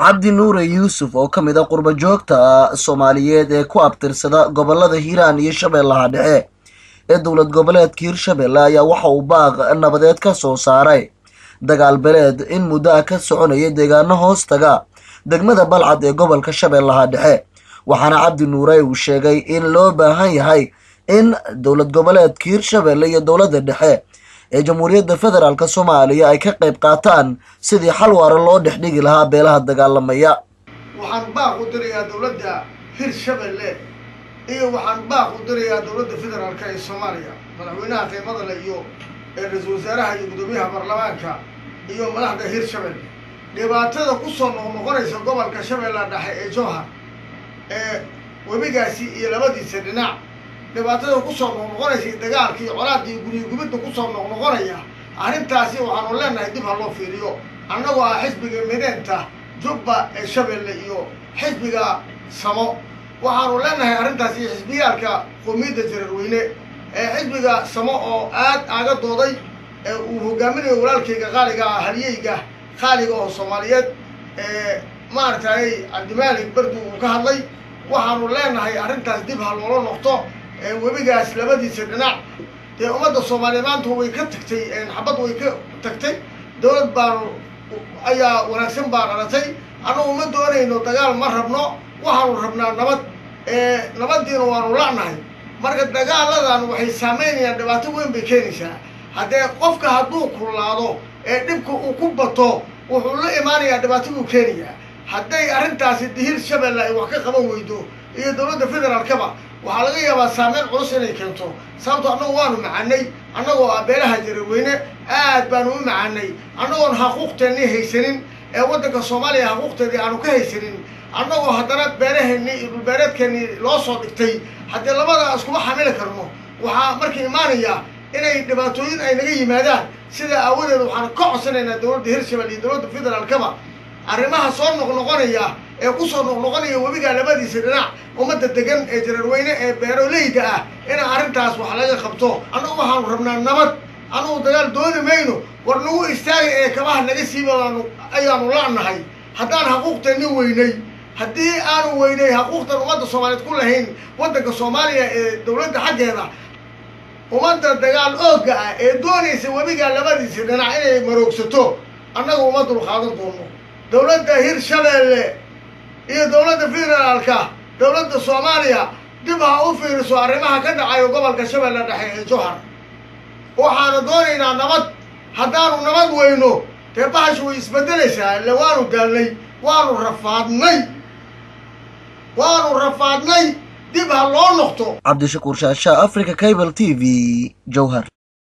cabdi nuure yuusuf oo ka mid a qurba joogta soomaaliyeed ee ku abtirsada gobolada hiiraan iyo shabeellaha dhexe ee dowlad goboleedka hirshabelle ayaa waxa uu baaq nabadeed ka soo saaray dagaal beleed in muddo ah ka soconaya deegaano hoos taga degmada balcad ee gobolka shabeellaha dhexe waxaana cabdi nuure uu sheegay in loo baahan yahay in dowlad goboleedka hirshabelle iyo dowladda dhexe ee jamhuuriyadda federaalk soomaaliya ay ka qayb qaataan sidii xal waara loo dhex dhigi lahaa beelaha dagaalamaya waxaan baaq u dirayaa dowladda hirshabelle iyo waxaan baaq u dirayaa dowladda federaalka ee soomaaliya madaxweynaha qiimada leh iyo ra-iisul wasaaraha iyo guddoomiyaha baarlamaanka iyo madaxda hirshabelle dhibaatada kusoo noqnoqonaysa gobolka shabeella dhexe ee jowhar ee webigaasi iyo labadiisa dhinac dhibaatada kusoo noqnoqonaysa dagaalka iyo colaadda iyo guryo gubidda kusoo noqnoqonaya arrintaasi waxaanu leenahay dib ha loo fiiriyo annagoo ah xisbiga mideenta jubba ee shabeelle iyo xisbiga samo waxaanu leenahay arrintaasi xisbiyaalka qoomiyadda jararweyne ee xisbiga samo oo aad aaga dooday ee uu hogaaminayo walaalkayga qaaliga ah halyeyga qaaliga oo soomaaliyeed ee maaragtay cabdimaalik bardu uu ka hadlay waxaanu leenahay arrintaas dib ha loola noqto webigaas labadiisa dhinac dee ummadda soomaaliya maanta way ka tagtay xabad way ka tagtay dowlad baanu ayaa wanaagsan baa dhalatay annagu ma doonayno dagaal ma rabno waxaanu rabnaa nabad nabadiina waanu la'nahay marka dagaaladan waxay saameynayaan dhibaato weyn bay keenaysaa haddee qofka hadduu kullaado ee dhibka uu ku bato wuxuu la imaanayaa dhibaato buu keenayaa hadday arrintaasi dihir shabeelle ay wax ka qaban weydo iyo dowladda federaalkaba waxaa laga yaabaa saameyn culus inay keento sababto annagu waanu macanay annagoo ah beelaha jararweyne aad baanu u macanay annagoon xaquuqteennii haysanin ee waddanka soomaaliya xaquuqteedii aanu ka haysanin annagoo haddana beeraheennii iyo dhulbeereedkeennii loo soo dhigtay haddii labada iskuma xamili karno waxaa markii imaanaya inay dhibaatooyin ay naga yimaadaan sidaa aawadeed waxaan ka codsanaynaa dowladda hirshabelle iyo dowladda federaalkaba arrimaha soo noqnoqonaya ee kusoo noqnoqonaya webiga labadiisa dhinac ummadda degan ee jararweyne ee beeroleyda ah ina arrintaas wax laga qabto annagu waxaanu rabnaa nabad annagu dagaal dooni mayno war nagu istaagay ee kabaha naga siibaanu ayaanu la'nahay haddaan xaquuqteenni weynay haddii aanu weynay xaquuqtan ummadda soomaaliyeed ku lahayn waddanka soomaaliya ee dowladda xaggeeda ummadda dagaal oogga ah ee doonaysa webiga labadiisa dhinac inay maroogsato annagu uma dulqaadan doono dowladda hirshabelle iyo dowladda federaalka dowladda soomaaliya dib ha u fiiriso arrimaha ka dhacayo gobolka shabeelle dhexe ee jowhar waxaanu doonaynaa nabad haddaanu nabad weyno dee bahashu way isbedelaysaa ile waanu daalnay waanu rafaadnay waanu rafaadnay dib ha loo noqto cabdishakuur shaasha africa cable t v jowhar